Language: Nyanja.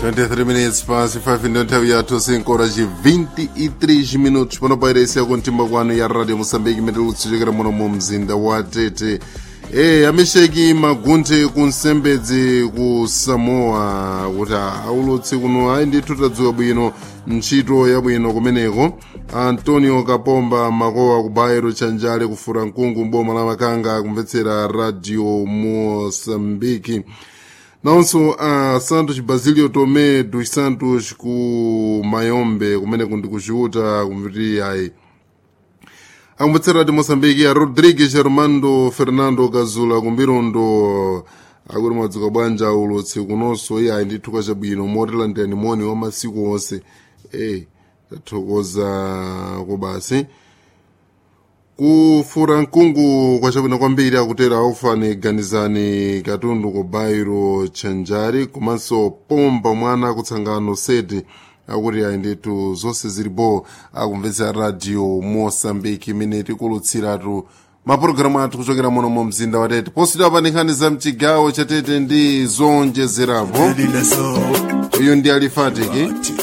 23 minutes pasi 5 ndio nthawi yathu sinkora ci 23 minutos pano pairesi yako mtimba kwanu ya radio moçambique imene lutsichokera muno mu mzinda wa tete e amesheki magunthe ku nsembedzi ku samoa kuti aulutsi kuno ayi ndithu tadziwa bwino ntchito yabwino kumeneko antonio kapomba makowa ku bairo chanjale kufura mkungu mboma la makanga kumvetsera radio moçambique nawonso a santos basilio tomé dos santos ku mayombe kumene kundi kuciuta kumviti ayi akumvetsera radio moçambique a rodrigues armando fernando kazula kumbirondo akuti madzuka bwanja ulutsi kunonso iye ayi ndithu kwachabwino motilandira moni wa masiku onse e tathokoza kubasi kufura mkungu kwachabwino kwambiri akutera aufani ganizani katundu ku bairo chanjari komanso pomba mwana kutsangano seti akuti ayi ndithu zonse zilipo akumvetsera radio moçambique imene tikulutsiratu mapulogalamu athu kuchokera muno mu mzinda wa tete posidwa pa nkhani za mchigawo cha tete ndi zonjezerapo uyu ndi alifatiki